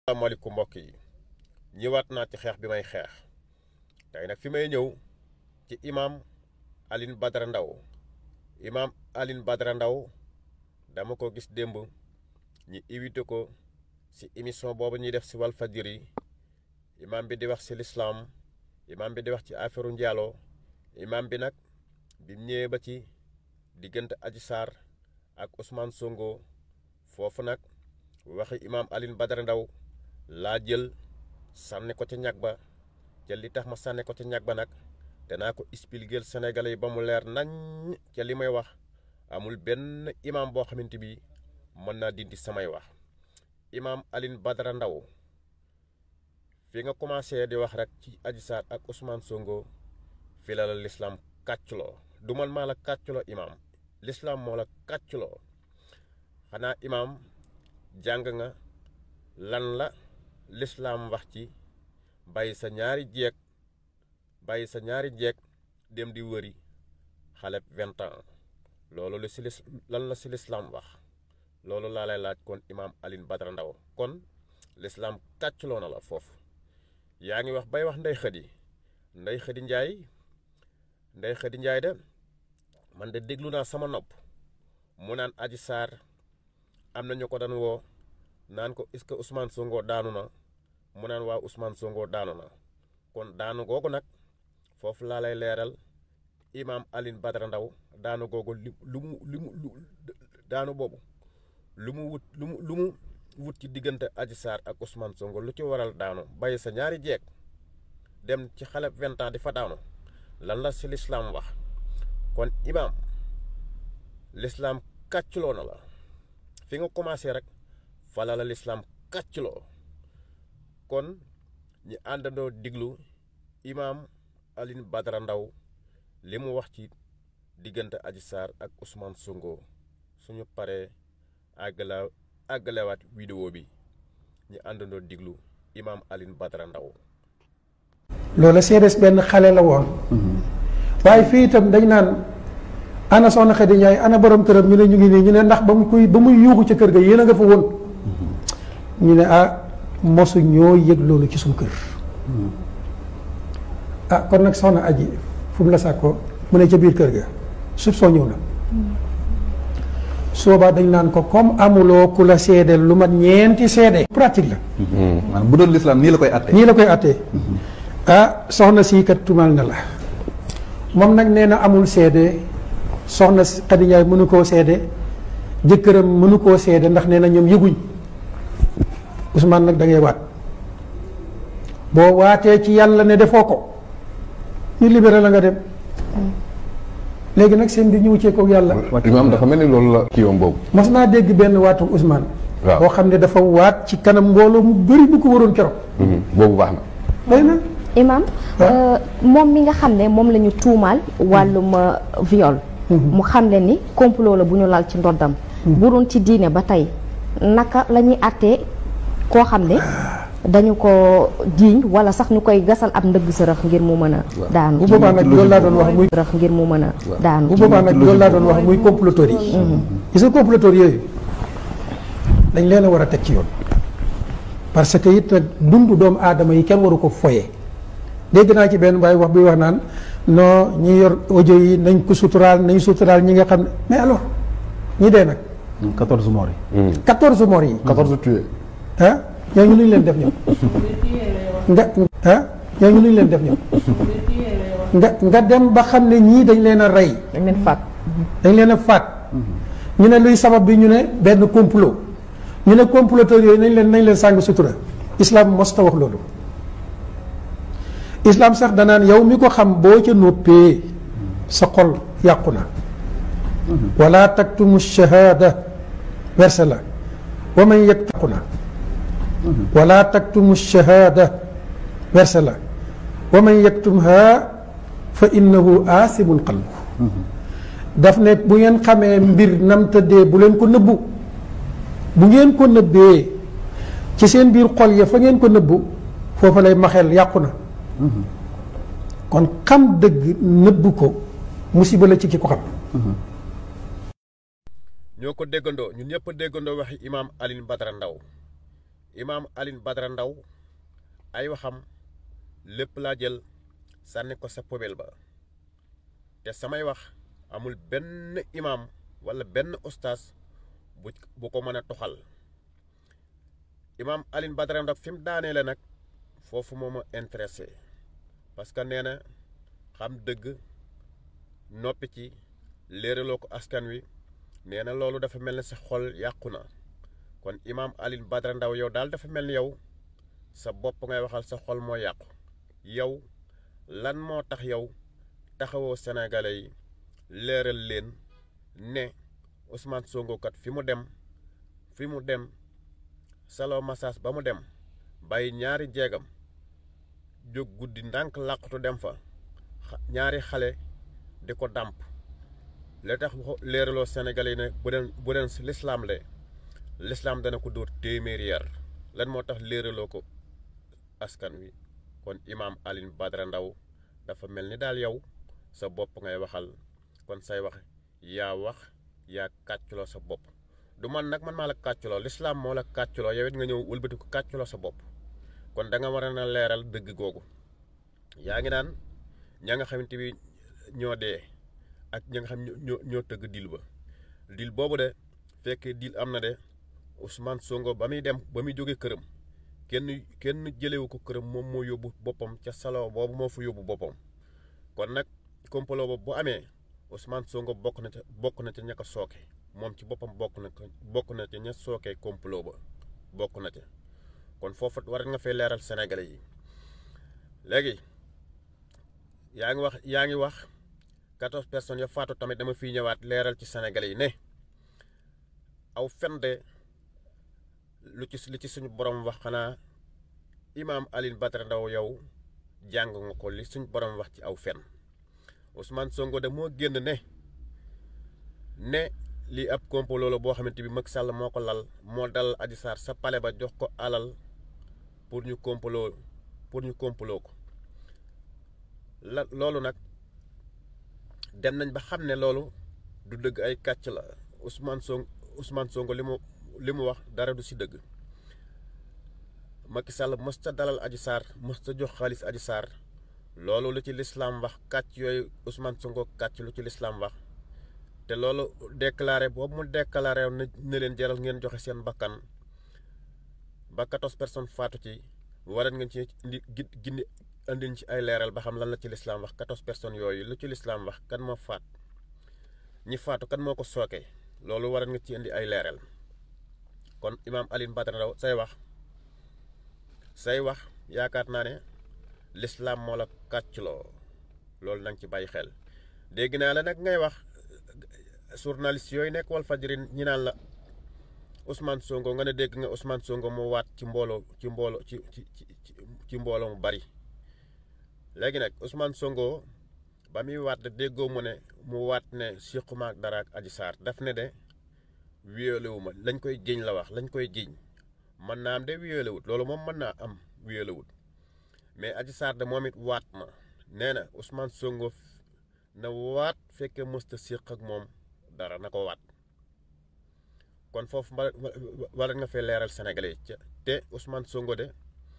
asalaamaaleykum mbokk yi ñëwaat naa ci xeex bi may xeex tey nag fi may ñëw ci imaam Alioune Badara Ndao imaam Alioune Badara Ndao dama ko gis démb ñi invité ko ci émission boobu ñuy def ci Walfadjri imaam bi di wax ci lislaam imaam bi di wax ci affaire njaaloo imaam bi nag bi ñëwee ba ci diggante Adji Sarr ak Ousmane Sonko foofu nag waxi imaam Alioune Badara Ndao laa jël sànni ko ca ñag ba ca li tax ma sànni ko ca ñag ba nag danaa ko expliquer Sénégalais yi ba mu leer nañ ca li may wax amul benn imaam boo xamante bi mën naa dindi samay wax imaam Alioune Badara Ndao fi nga commencé di wax rek ci Adji Sarr ak Ousmane Sonko fi la la lislaam kàcculoo du man maa la kàcculoo imaam lislaam moo la kàcculoo xanaa imaam jàng nga lan la lislaam wax ci bàyyi sa ñaari jeeg bàyyi sa ñaari jeeg dem di wëri xale vingt ans loolu la si lis lan la si lislaam wax loolu laa lay laaj kon imaam Alioune Badara Ndao kon lislaam kàcculoo na la foofu yaa ngi wax bay wax ndey xëdi ndey xëdi njaay ndey xëdi njaay de man de déglu naa sama nopp mu naan Adji Sarr am na ñu ko daan woo naan ko est-ce que Ousmane Sonko daanu na mu naan waa Ousmane Sonko daanu na kon daanu googu nag foofu laa lay leeral imaam Alioune Badara Ndao daanu googu li lu mu lu mu lu daanu boobu lu mu wut lu mu lu mu wut ci diggante Adji Sarr ak Ousmane Sonko lu ci waral daanu bàyyi sa ñaari jeeg dem ci xale vingt ans di fa daanu lan la si lislaam wax kon imaam lislaam kàcculoo na la fi nga commencé rek fala la lislaam kàcculoo kon ñi àndandoo diglu imaam Alioune Badara Ndao li mu wax ci diggante Adji Sarr ak Ousmane Sonko suñu paree àggala àggalewaat vidéo bi ñi àndandoo diglu imaam Alioune Badara Ndao loola seedes benn xale la woon waaye fii itam dañ naan ana soxna Xadi Njaay ana borom këram ñu ne ñu ngi nii ñu ne ndax ba mu koy ba muy yuuxu ca kër ga yéen a nga fa woon ñu ne ah mosu ñoo yëg loolu ci suñu kër ah kon nag soxna aji fu mu la sàkkoo mu ne ca biir kër ga suuf soo ñëw na soobaa dañ naan ko comme amuloo ku la seede lu mat ñeenti seede pratique la maanaam bu doon lislaam nii la koy atte nii la koy attee ah soxna sii kat tumal na la moom nag nee na amul seede soxna Xadi Njaay mënu koo seede jëkkëram mënu koo seede ndax nee na ñoom yëguñ Ousmane nag da ngay waat boo waatee ci yàlla ne defoo ko ñu libéré la nga dem léegi nag seen bi ñu wuccee kook yàlla imaam dafa mel ni loolu la kii yoom boobu mas naa dégg benn waatu Ousmane waaw boo xam ne dafa waat ci kanam mbooloo mu bëri bu ko waroon keroog boobu baax na day na imam moom mi nga xam ne moom la ñu tuumaal wàllum viol mu xam le ni complot la bu ñu lal ci ndoddam bu doon ci diine ba tey naka la ñuy àttee koo xam ne dañu ko jiiñ wala sax ñu koy gasal ab ndëgg sërëx ngir mu mën a daanu bu boobaa nag loolu laa doon wax muy sërëx ngir mu mën a daanu bu boobaa nag loolu laa doon wax muy comploteurs yi gis nga comploteurs yooyu dañ leen a war a teg ci yoon parce que it nag dundu doomu aadama yi kenn waru ko foye dégg naa ci benn waaye wax bi wax naan non ñi yor audio yi nañ ko suturaal nañ suturaal ñi nga xam ne mais alors ñi dee nag 14 morts yi. 14 morts yi 14 tués ah ñooñu lu ñu leen def ñoom nga ah ñooñu lu ñu leen def ñoom nga nga dem ba xam ne ñii dañ leen a rey dañ leen faat dañ leen a faat ñu ne luy sabab bi ñu ne benn complot ñu ne comploteurs yooyu nañ leen nañ leen sàng sutura islam mos ta wax loolu islam sax danaan yow mi ko xam boo ca noppee sa xol yàqu na wala taktumu shahada verset la wa man yaktaqu na wala taktumu shahada verset la wa man yaktumha fa innahu aasimun qalbu daf ne bu ngeen xamee mbir nam tëddee bu leen ko nëbbu bu ngeen ko nëbbee ci seen biir xol ya fa ngeen ko nëbbu foofa lay maxel yàqu na kon xam dëgg nëbbu ko musiba la ci ki ko xam ñoo ko déggandoo ñun ñëpp a déggandoo waxi imaam Alioune Badara Ndao imaam Alioune Badara Ndaw ay waxam lépp laa jël sànni ko sa poubelle ba te samay wax amul benn imaam walla benn ustaas bu bu ko mën a toxal imaam Alioune Badara Ndaw fi mu daaneele nag foofu moo ma intéressé parce que nee na xam dëgg noppi ci léeraloo ko askan wi nee na loolu dafa mel ni sa xol yàqu na kon imaam Alioune Badara Ndaw yow daal dafa mel ni yow sa bopp ngay waxal sa xol moo yàqu yow lan moo tax yow taxawoo sénégalais yi leeral leen ne Ousmane Sonko kat fi mu dem fi mu dem salon massage ba mu dem bàyyi ñaari jeegam jóg guddi ndànk làqatu dem fa ñaari xale di ko dàmp la tax leeraloo sénégalais yi ne bu den bu den si lislaam le lislaam dana ko dóor téeméeri yar lan moo tax léeraloo ko askan wi kon imaam Alioune Badara Ndaw dafa mel ni daal yow sa bopp ngay waxal kon say wax yaa wax yaa kàcculoo sa bopp du man nag man maa la kàcculoo lislaam moo la kàcculoo yow it nga ñëw wëlbati ko kàcculoo sa bopp kon da nga war a na leeral dëgg googu yaa ngi naan ña nga xamante bi ñoo dee ak ña nga xam ñoo ñoo tëgg dil ba dil boobu de fekkee dil am na de Ousmane Sonko ba muy dem ba muy jóge këram kenn kenn jëlewu ko këram moom moo yóbbu boppam ca salon boobu moo fa yóbbu boppam kon nag complot boobu bu amee Ousmane Sonko bokk na ca bokk na ca ña ko sooke moom ci boppam bokk na bokk na ca ña sookee complot ba bokk na ca kon foofu war nga fay leeral Sénégalais yi léegi yaa ngi wax yaa ngi wax quatorze personnes ya faatu tamit dama fiy ñëwaat leeral ci Sénégalais yi ne aw fen de lu ci li ci suñu borom wax xanaa imaam Alioune Badara Ndaw yow jàng nga ko li suñu borom wax ci aw fen Ousmane Sonko de moo génn ne ne lii ab complot la boo xamante bi Macky Sall moo ko lal moo dal Adji Sarr sa pale ba jox ko alal pour ñu complot pour ñu complot ko la loolu nag dem nañ ba xam ne loolu du dëgg ay kàcc la Ousmane Sonko Ousmane Sonko li mu li mu wax dara du si dëgg Macky Sall mës ta dalal Adji Sarr mës ta jox xaalis Adji Sarr loolu lu ci lislaam wax kàcc yooyu Ousmane Sonko kàcc lu ci lislaam wax te loolu déclaré boobu mu déclaré na ne leen jaral ngeen joxe seen bakkan ba quatorze personnes faatu ci waral ngeen ci indi gindi andin ci ay leeral ba xam lan la ci lislaam wax quatorze personnes yooyu lu ci lislaam wax kan moo faat ñi faatu kan moo ko sooke loolu waral nga ci indi ay leeral kon imaam Alioune Badara Ndaw say wax say wax yaakaar naa ne lislaam moo la kàcculoo loolu na nga ci bàyyi xel dégg naa la nag ngay wax journaliste yooyu nekk wal fajri ñi naan la Ousmane Sonko nga ne dégg nga Ousmane Sonko mu waat ci mbooloo ci mbooloo ci ci ci ci mbooloo mu bari léegi nag Ousmane Sonko ba muy waat de déggoo mu ne mu waat ne siquma ak dara ak Adji Sarr daf ne de wiyole wu ma lañ koy jiñ la wax lañ koy jiñ mën naa am de wiyole wut loolu moom mën naa am wiyole wut mais Adji Sarr de moom it waat ma nee na Ousmane Sonko na waat fekkee mësta siq ak moom dara na ko waat kon foofu wala nga fee leeral Sénégalais yi te Ousmane Sonko de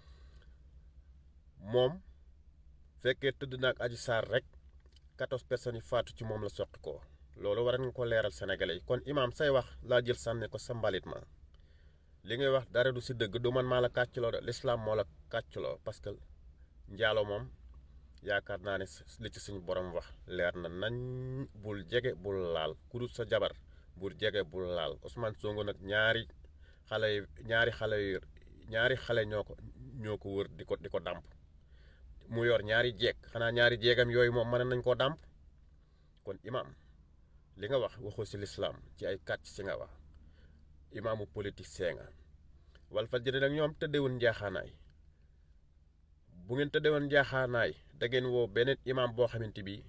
moom fekkee tëdd na ak Adji Sarr rek quatorze personnes yi faatu ci moom la soqi ko loolu war nga ko leeral Sénégalais yi kon imaam say wax laa jël sànni ko sa mbalit ma li ngay wax dara du si dëgg du man maa la kàcculoo de lislaam moo la kàcculoo parce que njaalo moom yaakaar naa ne li ci suñu borom wax leer na nañ bul jege bul laal ku dul sa jabar bul jege bul laal Ousmane Sonko nag ñaari xale yi ñaari xale yu ñaari xale ñoo ko ñoo ko wër di ko di ko dàmp mu yor ñaari jeeg xanaa ñaari jeegam yooyu moom mën nañ koo dàmp kon imaam li nga wax waxoo si lislaam ci ay kàcc si nga wax imaamu politique see nga Walfadjri nag ñoom tëddewoon njaaxaanaay bu ngeen tëddewoon njaaxaanaay da ngeen woo beneen imaam boo xamante bi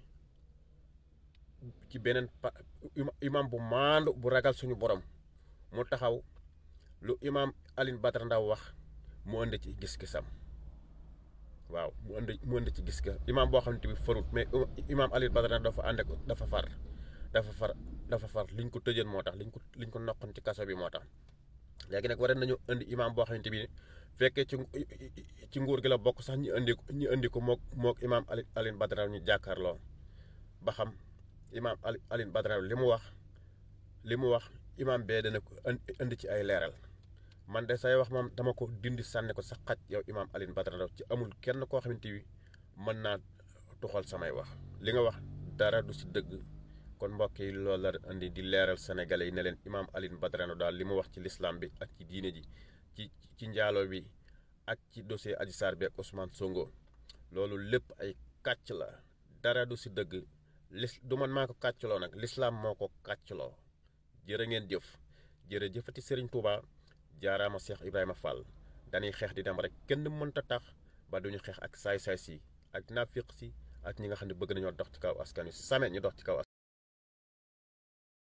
ci beneen pa imaam bu maandu bu ragal suñu borom mu taxaw lu imaam Alioune Badara Ndaw wax mu ënd ci gis-gisam waaw mu ënd mu ënd ci gis ga imaam boo xamante bi farut mais imaam Alioune Badara Ndaw dafa ànd ak dafa far dafa far dafa far liñ ko tëjën moo tax liñ ko liñ ko noqoon ci kaso bi moo tax léegi nag war nañu indi imaam boo xamante bi fekkee ci ci nguur gi la bokk sax ñu indi ñu indi ko mook mook imaam Ali Alioune Badara ñu jàkkaarloo ba xam imaam Ali Alioune Badara li mu wax li mu wax imaam bee dana ko indi ci ay leeral man de say wax moom dama ko dindi sànni ko sa xaj yow imaam Alioune Badara Ndao ci amul kenn koo xamante bi mën naa tuxal samay wax li nga wax dara du si dëgg kon mbokk yi loolu la indi di leeral sénégalais yi ne leen imaam Alioune Badara Ndao daal li mu wax ci lislaam bi ak ci diine ji ci ci njaaloo bi ak ci dossier Adji Sarr bi ak Ousmane Sonko loolu lépp ay kàcc la dara du si dëgg lis du man maa ko kàccloo nag lislaam moo ko kàccloo jërë ngeen jëf jërëjëfati Serigne Touba jaaraama Cheikh Ibrahima Fall dañuy xeex di dem rek kenn mënta tax ba duñu xeex ak saay-saay si ak naafiq si ak ñi nga xam ne bëgg nañoo dox ci kaw askan wi si samee ñu dox ci kaw